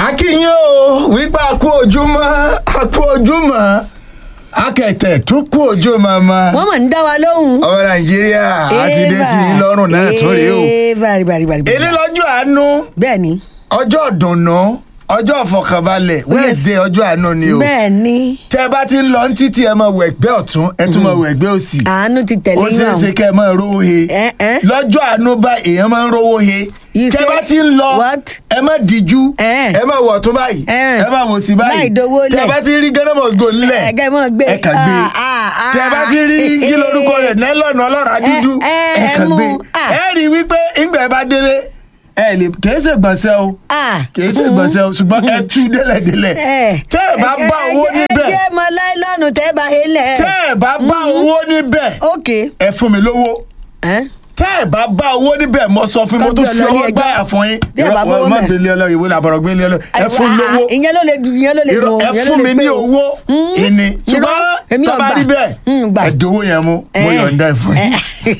akínyìn o wípé a kú ojúmọ́ a kú ojúmọ́ akẹ̀tẹ̀ tún kú ojúmọ́ mọ́ wọ́n mọ̀ ń dá wa lóhùn. ọmọ nàìjíríà a ti dé sí i lọ́rùn náà tó rèé o ee bari bari bari. bari. èlé lọ́jọ́ àánú bẹ́ẹ̀ ni ọjọ́ ìdùnnú ọjọ́ ìfọkànbalẹ̀ wednesday ọjọ́ àánú ni o bẹ́ẹ̀ ni tẹ bá ti ń lọ ní títí ẹ máa wọ ẹgbẹ́ ọ̀tún ẹ tún máa wọ ẹgbẹ́ òsì àánú ti tẹ̀lé ó ṣeé ṣe kẹ́ ẹ máa rówó he Eh, eh. lọ́jọ́ àánú bá èèyàn máa ń rówó he You tẹ say bá ti ń lọ what? ẹ má díjú Eh. ẹ má wọ̀ tún báyìí Eh. ẹ má wò sí báyìí Láì dowó tẹ lẹ̀. bá ti rí ghana must go nílẹ̀ ẹ̀gẹ́ mọ̀ gbé. ẹ kà gbé Ah, ah, ah. tẹ bá ti rí kí lorúkọ rẹ̀ nẹ́lọ̀nù ọlọ́ràá dúdú Eh, eh, ẹ kà ẹ mú. gbé Ah. ẹ rí i wípé ńgbà ẹ bá délé ẹ lè kèé ṣègbọ̀nsẹ̀ o Ah. kìí ṣe gbọ̀nsẹ̀ o ṣùgbọ́n ẹ tú délẹ̀délẹ̀ Eh. tẹ́ ẹ bá bá owó ẹ níbẹ̀ jẹ́ mọ láìlọ́nù tẹ́ bá helẹ̀. tẹ́ ẹ bá bá owó níbẹ̀ ok. ẹ fún mi lówó Eh? tẹ́ ẹ bá bá owó níbẹ̀ mo sọ fún mi mo tún Kọ́gbé fi ọlọ́rí ọwọ́ ẹjọ́. gbáyà fún yín Bí ẹ bá bá owó má mẹ́. gbélé ọlọ́run ìwé làbọ̀rọ̀ gbélé ọlọ́run ẹ fún Ah, lówó ìyẹn ló lè dùn ìyẹn ló lè irọ́ dùn ẹ ìyẹn ló fún lè mi pé ní o. owó Mm. ìní Irọ́, ṣùgbọ́n èmi tó ò bá gbà. rí bẹ́ẹ̀ Mm, gbà. ẹ dowó yẹn mú mo Eh. yọ̀ǹda ẹ̀ fún yín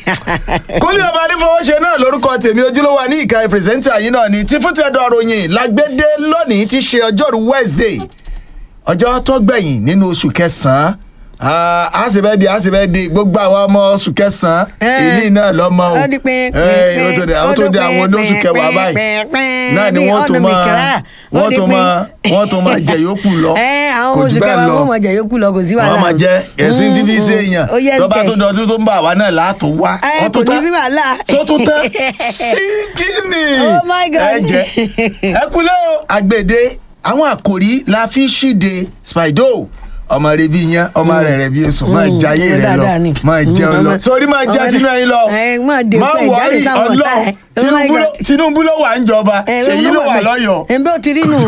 kólé ọba adífọwọ́ṣe náà lórúkọ tèmi ojúlówó ní ìka pírẹsẹ́ńtà yìí náà ni tí fún tẹ́dọ̀ ròyìn lágbédé lónìí ti ṣe ọjọ́rú wednesday ọjọ́ tó gbẹ̀yìn nínú oṣù kẹsàn-án Ah, a sì bẹ́ẹ̀ di a sì bẹ́ẹ̀ di gbogbo àwọn ọmọ oṣù kẹsàn-án Eh. ìní náà lọ́mọ o ó di pín Eh, ó tó di àwọn tó di àwọn olóṣù kẹwàá báyìí náà ni wọ́n tó máa wọ́n tó máa wọ́n tó máa jẹ yòókù lọ ẹ àwọn kò oṣù jù bẹ́ẹ̀ kẹwàá lọ wọn mọ̀ jẹ yókù lọ kò sí wàhálà. wọ́n máa jẹ ẹ̀sìn tí fi ṣe èèyàn ó yẹ tó bá kẹ̀. tó dọ̀tún tó ń bà wá náà látò wá Ẹ, Ó tó kò ní tán? sí wàhálà. tó tún tán sí kíni Oh my God. ẹ jẹ ẹ kúlẹ̀ o àgbèdè àwọn àkòrí la fi ṣíde spido ọmọ rẹ bí yan ọmọ rẹ rẹ bí èso máa Mm, jayé ọmọ rẹ lọ dáadáa ni. máa Mm, jẹun lọ ọmọ- sórí máa jẹ ọmọ- tinú ẹyin lọ ẹ, máa dé má fún ẹ, jáde wọrí sáwọn ọ̀tá ọlọ ẹ. Oh my Tinubu ló- God. Tinubu ló wà ń jọba Ẹ, Ṣèyí ló wà bẹ̀. lọ́yọ̀ọ́ ẹ bẹ́ẹ̀ ó ti rí nù.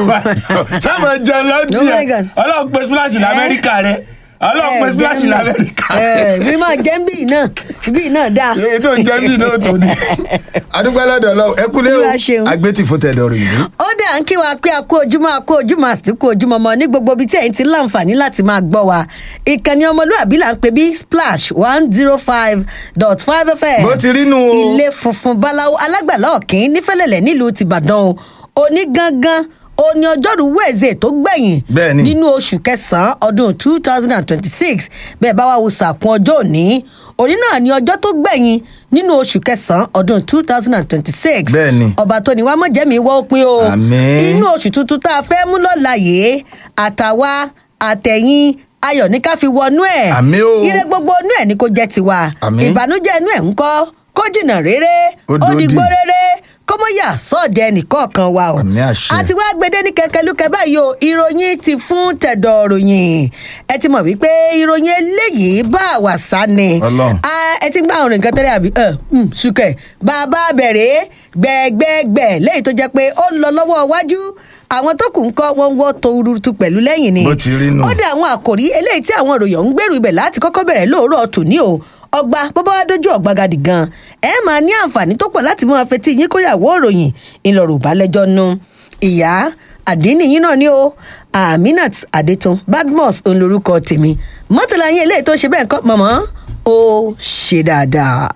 sáàmù jẹun lọ Oh my tiẹ God. ọlọ́run pe splash lamẹ́ríkà rẹ ọlọ́run pe splash lamẹ́ríkà rẹ mi máa jẹ́ bí náà bí náà dáa. èyí tó ń jẹ́ bí náà tó ní. adúgbò aládùn ọlọ́run ẹ kúlé o Olúwa ṣeun. agbétì fún tẹ̀dọ̀ rẹ̀ yìí. ó dà ń kí wa pé a kú ojúmọ́ a kú ojúmọ́ àti kú ojúmọ́ mọ́ ní gbogbo ibi tí ẹ̀yin ti láǹfààní láti máa gbọ́ wa ìkànnì ọmọlúwàbí là ń pè bí splash one zero five dot five fm bó ti rí nu o. ilé funfun báláwo alágbàlá ọ̀kín nífẹ̀lẹ̀lẹ̀ nílùú tìbàdàn o òní gangan òní ọjọ́rú wẹ̀ẹ́sẹ̀ tó gbẹ̀yìn Bẹ́ẹ̀ni. nínú oṣù kẹsàn-án ọdún two thousand and twenty-six bẹ́ẹ̀ bá wà wo sàkún ọjọ́ òní òní náà ni ọjọ́ tó gbẹ̀yìn nínú oṣù kẹsàn-án ọdún two thousand and twenty-six Bẹ́ẹ̀ni. ọba tó ní wàá mọ̀ jẹ́mi wọ́ pin o Àmín. inú oṣù tuntun tá a fẹ́ mú lọ́la yìí àtàwa àtẹ̀yìn ayọ̀ ní ká fi wọnú ẹ̀ Àmín o. ire gbogbo inú ẹ̀ ní kó jẹ́ tiwa Àmín. ìbànújẹ́ inú ẹ̀ ń kọ́ kó jìnnà rere Ó ó dòdì. dìgbò rere kó mọ̀ yà sọ́ọ̀dẹ̀ nìkọ̀ọ̀kan wa o Àmín àṣẹ. àti wá gbede ní kẹkẹlúkẹ báyìí o ìròyìn ti fún tẹ̀dọ̀ ròyìn ẹ ti mọ̀ wípé ìròyìn eléyìí bá àwà sá ni Ọlọ́run. Ah, ẹ ti ń gbà àwọn nǹkan tẹ́lẹ̀ àbí ẹ mm, sùkẹ̀ bàbá bẹ̀rẹ̀ gbẹ̀gbẹ̀gbẹ̀ lẹ́yìn tó jẹ́ pé ó ń lọ lọ́wọ́ iwájú àwọn tó kù ń kọ́ wọn wọ́ torutu pẹ̀lú lẹ́yìn ni Bó ti rí nù. ó dé àwọn àkòrí eléyìí tí àwọn ìròyìn ń gbèrú ibẹ̀ láti kọ́kọ́ bẹ̀rẹ̀ lóòrọ̀ tòní o ọgbà bọ́bá wá dójú ọ̀gbagadì gan ẹ máa ní àǹfààní tó pọ̀ láti máa fetí yín kóyàwó ìròyìn ńlọrọ̀ balẹ̀jọ́ nu ìyá àdínì yín náà ni o aminat adetun badmus òun lorúkọ tèmi mọ́tàlá yín eléyìí tó ṣe bẹ́ẹ̀ kọ́ mọ̀mọ́ ó ṣe dáadáa.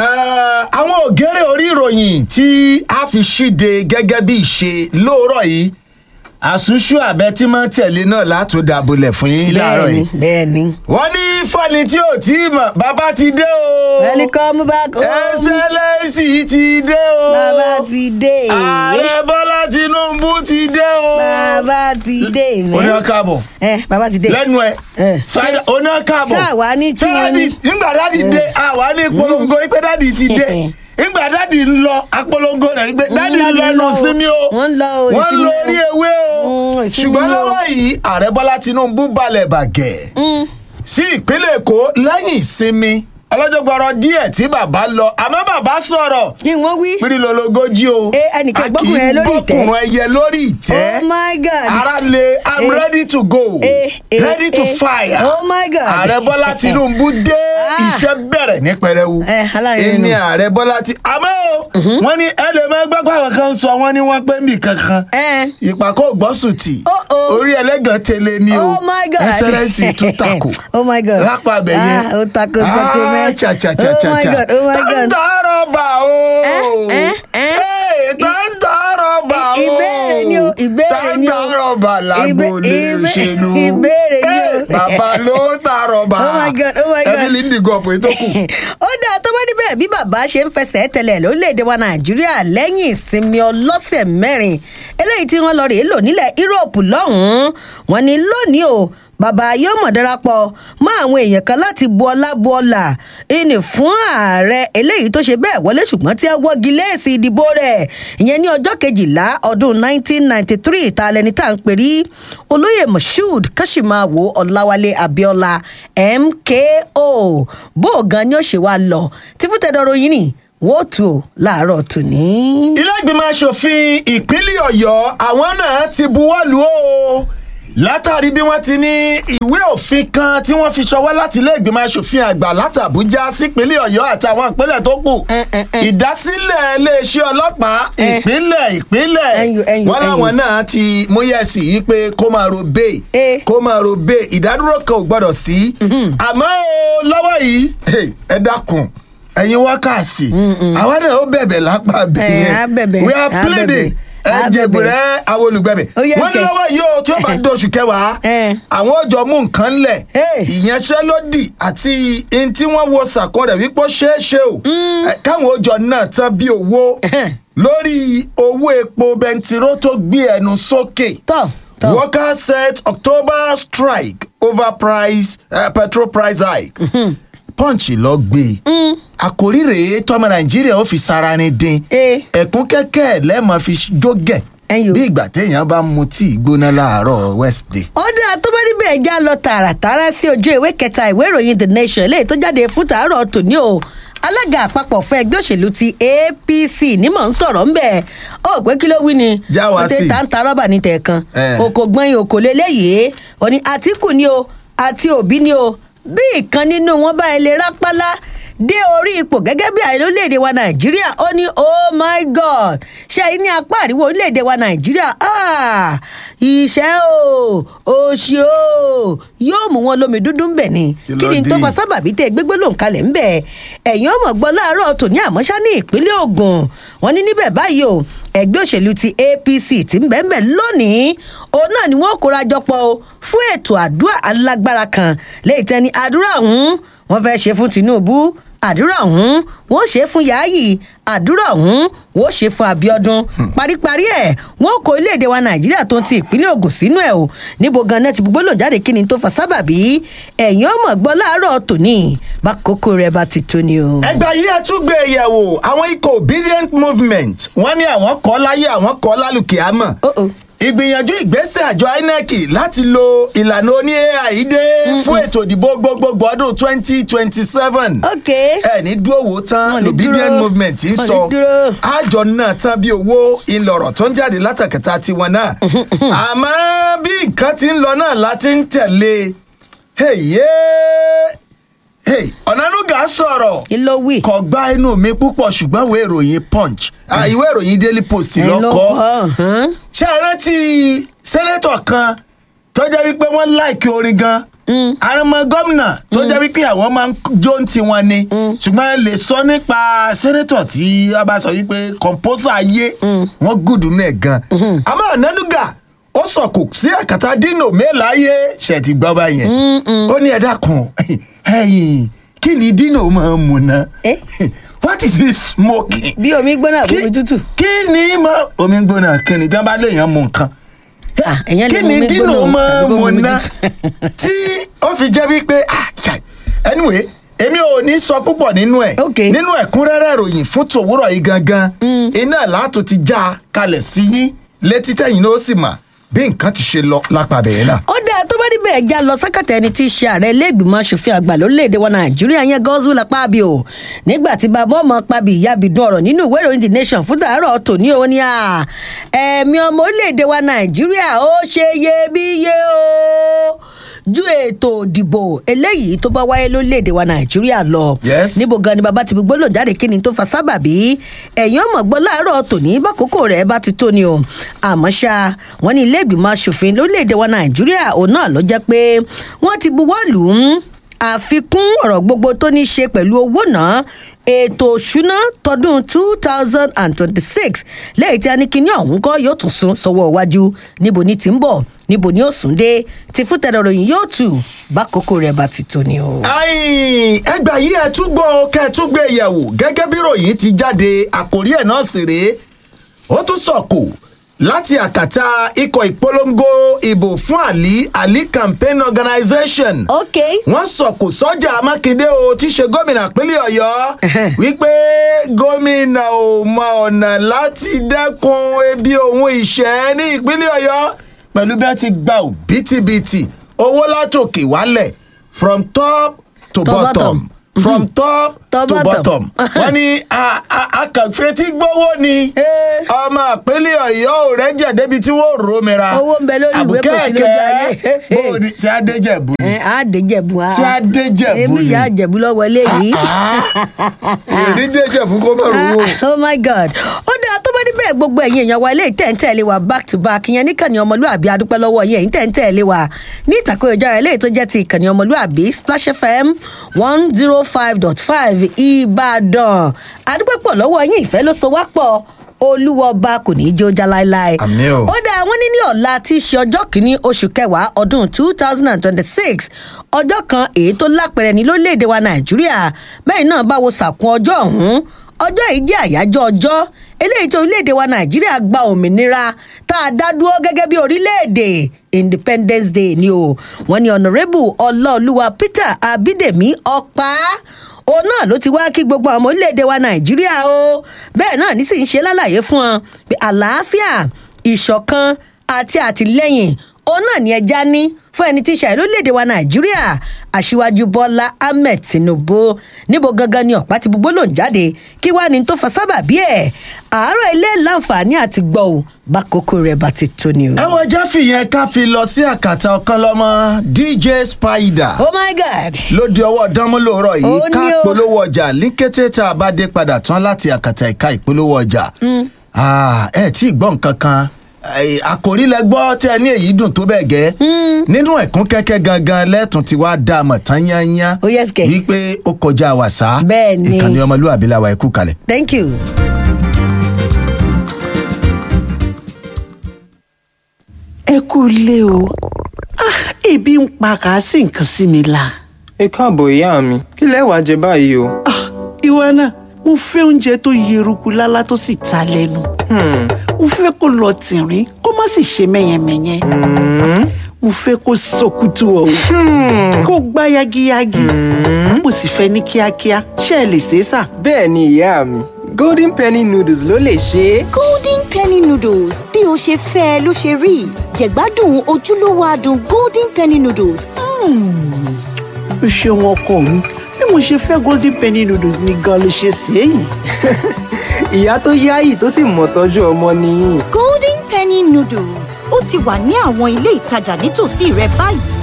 Eh, àwọn ògèrè orí ìròyìn tí a fi ṣíde gẹ́gẹ́ bí ìṣe lóòrọ̀ yìí àṣùṣù àbẹ tí máa ń tẹ̀lé náà látò dàbọ̀lẹ̀ fún yín láàárọ̀ bẹ́ẹ̀ni yìí. bẹ́ẹ̀ni. wọ́n ní fani tí ò tí ì mọ̀ bàbá ti dé o. welcome back home. ẹsẹlẹsì ti dé o. bàbá ti dé. ààrẹ bọ́lá tinubu ti dé o. bàbá ti dé. mẹ́. oní ọkàbọ̀ ẹ bàbá ti dé. lẹ́nu ẹ̀ Eh. sáyà oní ọkàbọ̀ Ṣáà wá ní tí wọ́n ní. nígbà dáàdi dé àwa ní polongo pé dáàdi ti dé nígbà dáàdi ń lọ apolongo rẹ̀ pé dáàdi ń Dáàdi lọ ń ẹnu lọ o. sinmi o Wọ́n ń lọ o, wọ́n ń ìsinmi lọ o. orí ewé o Mm, ìsinmi ṣùgbọ́n o. lọ́wọ́ yìí ààrẹ bọ́lá tinubu balẹ̀ bàgẹ́ Mm. sí ìpínlẹ̀ èkó lẹ́yìn ìsinmi ọlọ́jọ́ gbọ́rọ̀ díẹ̀ tí bàbá lọ àmọ́ bàbá sọ̀rọ̀ kí wọ́n wí. pírílólógójì o Eh, ẹnìkan A gbọ́kùnrin kì í ẹ lórí ìtẹ́. gbọ́kùnrin ẹyẹ lórí ìtẹ́ oh my god. ara le i'm Eh. ready to go Eh, eh, ready to eh. fire Oh my God. ààrẹ bọ́lá tinubu dé Ah. iṣẹ́ bẹ̀rẹ̀ ní pẹrẹwu Eh, alárinrin ẹni nù. ààrẹ bọ́lá ti àmọ́ o wọ́n ní ẹlẹ́mẹ́gbẹ́gbẹ́ àwọn kan sọ wọ́n ní wọ́n pé mí kankan ẹ ìpàkọ́ ògbọ́sùtì Oh, oh. orí ẹlẹ́gàn tẹ́lẹ̀ ni o oh my god. ẹsẹ̀rẹ́sì tún takò oh my god. lápá abẹ yẹn ah ó takò sọ́kò mẹ́. cha cha cha cha oh my cha god oh my god. tọ́ntà rọ̀bà o Eh, eh, eh. Hey, tọ́ntà rọ̀bà o ìbéèrè ni o ìbéèrè ni o. tá ń ta rọ̀bà lágbo Ìbé- lè ìbé- ṣèlú. ìbéèrè ni o. Eh, bàbá ló ta rọ̀bà. Oh my God, oh my God. ẹbí lindi gọ̀pù ètò kù. ó dáa tó bá níbẹ̀ bí bàbá ṣe ń fẹsẹ̀ tẹ̀lẹ̀ lórílẹ̀‐èdè wa nàìjíríà lẹ́yìn ìsinmi ọlọ́sẹ̀ mẹ́rin eléyìí tí wọ́n lọ rèé lò nílẹ̀ yúróòpù lọ́hùn-ún wọn ni lónìí o bàbá yóò mọ̀ darapọ̀ mọ́ àwọn èèyàn kan láti bu ọlá bu ọlà ìní fún ààrẹ eléyìí tó ṣe bẹ́ẹ̀ wọlé ṣùgbọ́n tí a wọ́gi léèsì ìdìbò rẹ̀ ìyẹn ní ọjọ́ kejìlá ọdún 1993 ta lẹni tá à ń perí olóyè moshood kashimawo ọláwálé abiola mko bó o gan ni ó ṣe wá lọ tí fún tẹdọrọ yìí ni wọn ò tù ó láàárọ̀ tòní. ilé ìgbìmọ̀ asòfin ìpínlẹ̀ ọ̀yọ́ àwọn náà ti buwọ́ lù ó látàrí bí wọ́n ti ní ìwé òfin kan tí wọ́n fi ṣọwọ́ láti ilé ìgbìmọ̀ asòfin àgbà láti àbújá sípínlẹ̀ ọ̀yọ́ àtàwọn ìpínlẹ̀ tó kù Eh, eh, eh. ìdásílẹ̀ iléeṣẹ́ ọlọ́pàá Eh. ìpínlẹ̀ ìpínlẹ̀ Ẹyọ, ẹyọ, wọ́n láwọn ẹyọ. náà ti múyẹ̀sì yìí pé kó máa ro bẹ́ẹ̀ Eh. kó máa ro bẹ́ẹ̀ ìdádúró kan ò gbọ́dọ̀ sí àmọ́ o lọ́wọ́ yìí hey, ẹ dákun ẹ̀yin wákàsí àwa náà ó bẹ̀bẹ̀ lápá Eh, bẹ̀yẹn á bẹ̀bẹ̀, we are á pleading bẹ̀bẹ̀, á ẹ jẹ̀bùrẹ́ àwọn olùgbẹ̀bẹ̀ Ó yẹ wọ́n ní kẹ̀. lọ́wọ́ yìí o tí ó bá dóṣù kẹwàá Eh. àwọn ọjọ́ mú nǹkan lẹ̀ Eh. ìyanṣẹ́lódì àti ihun tí wọ́n wo sàkó rẹ̀ wípé ó ṣeé ṣe o Eh, káwọn ọjọ́ náà tán bí owó Eh. lórí owó epo bẹntiró tó gbé ẹnu sókè tọ́ tọ́ workers set october strike over price uh, petrol price hike punch lọ gbé e àkòrí rèé tọmọ nàìjíríà ó fi sara ni dín Eh. ẹkún kẹkẹ lẹẹmọ fi jógẹ Ẹyọ. bí ìgbà téèyàn bá mu tíì gbóná láàárọ̀ wednesday. ọ̀dà tó bá níbẹ̀ já lọ tààràtàrà sí ojú ìwé kẹta ìwé ìròyìn the nation eléyìí tó jáde fún tàárọ̀ tòní o alága àpapọ̀ fún ẹgbẹ́ òṣèlú ti apc ní mò ń sọ̀rọ̀ ń bẹ̀ ó pé kí ló wí ni Já wa ó tẹ sí. tá ń ta rọ́bà ní tẹ̀ẹ̀kan Eh. òkò gbọ́n òkò lélẹ́yìí ó ní àtìkù ni o àti òbí ni o bí ìkan nínú wọn bá ilé rápálá dé orí ipò gẹ́gẹ́ bí ààrẹ orílẹ̀-èdè wa nàìjíríà ó ní oh my god ṣe àyí ní apá àríwá orílẹ̀-èdè wa nàìjíríà ah, ìṣẹ́ o òṣì o yóò mú wọn lómi dúdú ń bẹ̀ ni Kí kí ló ni tó dé? fa sábàbí tẹ gbégbé lòun kalẹ̀ ń bẹ̀ ẹ̀yìn ọmọ gbọ́ láàárọ̀ tòní àmọ́ṣá ní ìpínlẹ̀ ogun wọn ní níbẹ̀ báyìí o ẹgbẹ́ òṣèlú ti apc ti ń bẹ̀ ń bẹ̀ lónìí òun náà ni wọ́n kóra jọpọ̀ o fún ètò àdúrà alágbára kan lẹ́yìn tẹ́ni àdúrà ọ̀hún wọ́n fẹ́ ṣe fún tinubu àdúrà ọ̀hún wọ́n ṣe fún yáàyì àdúrà ọ̀hún wọ́n ṣe fún abiodun paríparí ẹ̀ wọ́n kó iléèdè wa nàìjíríà tó ń ti ìpínlẹ̀ ogun sínú ẹ̀ o níbo ganan ti gbogbo lòjáde kí ni tó fa sábàbí ẹ̀yìn ọmọ gbọ́ láàárọ̀ tòní bá kókó rẹ̀ bá ti tó ni o. ẹgbẹ́ yìí ẹ tún gbé e yẹ̀wò àwọn ikọ̀ obedient movement wọ́n ní àwọn kọ́ láyé àwọn kọ́ lálùkì àmọ́ Oh, oh. ìgbìyànjú ìgbésẹ̀ àjọ inec láti lo ìlànà oní ai dé fún ètò ìdìbò gbogbogbò ọdún twenty twenty seven ok ẹ ní dúró wò Wọ́n tán ní l'obedient dúró. movement ń Wọ́n ní sọ dúró. àjọ náà tán bí owó ìlọ̀rọ̀ tó ń jáde látàkàtà tiwọn náà àmọ́ bí nǹkan ti ń lọ náà láti ń tẹ̀lé Hey, hey, ọ̀nànúgà sọ̀rọ̀ kí ló wí. kò gbá inú mi púpọ̀ ṣùgbọ́n ìwé ìròyìn punch ah, ìwé ìròyìn daily post Ẹ ló lọ́kọ́ kọ́, hàn. ṣé ẹ rántí sẹ́nẹ́tọ̀ kan tó jẹ́ wípé wọ́n láìkí orin gan àrùnmọ́ gómìnà tó jẹ́ wípé àwọn máa ń jó ń tiwọn ni ṣùgbọ́n ẹ lè sọ nípa sẹ́nẹ́tọ̀ tí a bá sọ wípé kọ̀ǹpọ́sà ayé wọ́n gùdù náà gan àmọ́ ọ̀nàdúgà ó sọ̀kò sí àkàtà dino mélàáyé ṣe ti gbọ́ báyẹn ó ní ẹ̀dá kan ẹ̀yìn kí ni dino máa ń mu ná Eh? what is he smoking bí omi gbóná àbí omi tútù. kí ni mo omi gbóná kí ni tí wọn bá léèyàn mu nǹkan Ah, èèyàn lè kí mu ni omi dino gbóná máa àbí kó mu mu omi ná tútù. tí ó fi jẹ́ wípé ah, chai. anyway èmi ò ní sọ púpọ̀ nínú ẹ̀ Ok. nínú ẹ̀kúnrẹ́rẹ́ ìròyìn fún tòwúrọ̀ yìí gangan iná látò ti já a kalẹ̀ sí yín létí tẹ̀yìn ló sì mà bí nǹkan ti ṣe lọ lápá bẹ̀yẹn náà. ó dáa tó bá níbẹ̀ ẹja lọ sákàtà ẹni tí í ṣe ààrẹ iléègbìmọ̀ asòfin àgbà lórílẹ̀‐èdè wa nàìjíríà yẹn godswill apábí o nígbà tí bàbá ọmọ pàbí ìyábìdún ọ̀rọ̀ nínú ìwé ìròyìn the nation fún tàárọ̀ tòní òun ni à ẹ̀mí ọmọ orílẹ̀‐èdè wa nàìjíríà ó ṣe iyebíye o ju ètò òdìbò eléyìí tó bá wáyé lórílẹ̀‐èdè wa nàìjíríà lọ Yes. níbo gan ni bàbá ti gbogbo lò jáde kí ni tó fa sábàbí ẹ̀yìn ọmọ gbọ́ láàárọ̀ tòní bákòókò rẹ̀ bá ti tó ni o àmọ́ ṣá wọn ní ilé ìgbìmọ̀ asòfin lórílẹ̀‐èdè wa nàìjíríà òun náà ló jẹ́ pé wọ́n ti buwọ́ lù ú àfikún ọ̀rọ̀ gbogbo tó ní í ṣe pẹ̀lú owó náà ètò òṣùná tọdún two thousand and twenty-six lẹ́yìn tí a ní kíní ọ̀hún kọ́ yóò tún sún sọ́wọ́ iwájú níbo ni ti ń bọ̀ níbo ni ó sùn dé ti fún tẹ̀dọ̀ròyìn yóò tù bákòókò rẹ̀ bá ti tó ni o. ayin ẹgbà yìí ẹ tún gbọ́ kẹ́ ẹ tún gbé yẹ̀wò gẹ́gẹ́ bí ròyìn ti jáde àkórí ẹ̀ náà sì rèé ó tún sọ̀kò láti àkàtà ikọ̀ ìpolongo ìbò fún àlí àlí campaign organisation ok wọ́n sọ̀kò sọ́jà mákindé o tí í ṣe gómìnà pínlẹ̀ ọ̀yọ́ Ẹhẹ́n. wípé gómìnà ò mọ ọ̀nà láti dẹ́kun ebi òun ìṣẹ́ ní ìpínlẹ̀ ọ̀yọ́ pẹ̀lú bí wọ́n ti gba òbítíbitì owó látòkè wálẹ̀ from top to, To bottom. bottom. from top To to, bottom. bottom. wọ́n ní a- a- akànfetí gbówó ni Eh. ọmọ ìpínlẹ̀ ọ̀yọ́ ò rẹ́jẹ̀ débi tí wọ́n rò mìíràn Owó ń bẹ lórí ìwé, kò sí lójú ayé. bó o ní ṣe adéjẹ̀bù ni ẹ á dé jẹ̀bù á. ṣé adéjẹ̀bù èmi ni ìyá àjẹ̀bù lọ́wọ́ eléyìí. èyí déjẹ̀bù kó má rówó. Ah, oh my god ó dáa tó bá níbẹ̀ gbogbo ẹ̀yin èèyàn wa eléyìí tẹ̀ǹtẹ̀lé wa back to back ìyẹn níkànnì ọmọlúàbí adúpẹ́ lọ́wọ́ yẹn èyí tẹ̀ǹtẹ̀lé wa ní ìtàkùn ìjọra eléyìí tó jẹ́ ti ìkànnì ọmọlúàbí splash fm one zero five dot five ìbàdàn adúpẹ́ pọ̀ lọ́wọ́ yín ìfẹ́ ló so wá pọ̀ olúwọba kò ní í jó já láéláé Àmín o. ó dáa wọn ní ní ọ̀la tí í ṣe ọjọ́ kìíní oṣù kẹwàá ọdún two thousand and twenty-six ọjọ́ kan èyí tó lápẹ̀rẹ̀ ní lórílẹ̀‐èdè wa nàìjíríà bẹ́ẹ̀ náà bá wo sàkún ọjọ́ ọ̀hún ọjọ́ yìí jẹ́ àyájọ́ ọjọ́ eléyìí tó orílẹ̀‐èdè wa nàìjíríà gba òmìnira tá a dá dúró gẹ́gẹ́ bí orílẹ̀‐èdè independence day ni o wọ́n ní honourable ọláolúwa peter abídèmí ọ̀pá òun náà ló ti wá kí gbogbo àwọn ọmọ orílẹ̀-èdè wa nàìjíríà o bẹ́ẹ̀ náà ní sì ń ṣe lálàyé fún wọn pé àlàáfíà ìṣọ̀kan àti àtìlẹ́yìn òun náà ní ẹja ní fún ẹni tí í ṣàìlú orílẹ̀-èdè wa nàìjíríà aṣíwájú bọ́lá ahmed tinubu níbo gangan ni ọ̀pá ti gbogbo lòún jáde kí wàá ní tó fa sábàbí ẹ̀ àárọ̀ ilé láǹfààní àti gbọ́ ò bá kókó rẹ̀ bá ti tó ni o. ẹ̀wọ̀n ẹja fìyẹn ká fi lọ sí àkàtà ọ̀kan lọ́mọ dj spider oh my god ló di ọwọ́ dánmú lóòrọ̀ yìí Ó ká ní o. polówó ọjà ní kété tá a bá dé padà tán láti àkàtà ìka ìpolówó ọjà Ah, ẹ tí ì gbọ́ nǹkan kan Eh, àkòrí lẹ gbọ́ tí ẹ ní èyí dùn tó bẹ́ẹ̀ gẹ́ nínú ẹ̀kún kẹ́kẹ́ gangan lẹ́tùn tí wàá dá a mọ̀ tán yányán Oh, yes, kẹ̀. wípé ó kọjá wàsá Bẹ́ẹ̀ ni. ìkànnì ọmọlúwàbí làwà ẹ̀kú kalẹ̀. thank you. ẹ kú ilé o Ah, ebi ń pa kàásì nǹkan sí mi la ẹ káàbọ̀ ìyá mi kí lẹ wàá jẹ báyìí o. Ah, ìwọ náà mo fẹ́ oúnjẹ tó yeruku lálá tó sì ta lẹ́nu Hmm, mo fẹ́ kó lọ tìrín kó má sì ṣe mẹ́yẹmẹ́yẹ mo fẹ́ kó sọkútù ọ̀hún kó gbá yagiyagi mo sì fẹ́ ní kíákíá ṣé ẹ lè ṣe é sà. bẹ́ẹ̀ ni ìyá mi golden penny noodles ló lè ṣe é. golden penny noodles bí o ṣe fẹ́ ẹ ló ṣe rí jẹ̀gbádùn ojúlówó adùn golden penny noodles o ṣeun ọkọ mi bí mo ṣe fẹ́ golden penny noodles ni gan ló ṣe ṣe é yìí. ìyá tó yáyì tó sì mọ̀ tọ́jú ọmọ nìyí. golden penny noodles ó ti wà ní àwọn ilé ìtajà nítòsí rẹ báyìí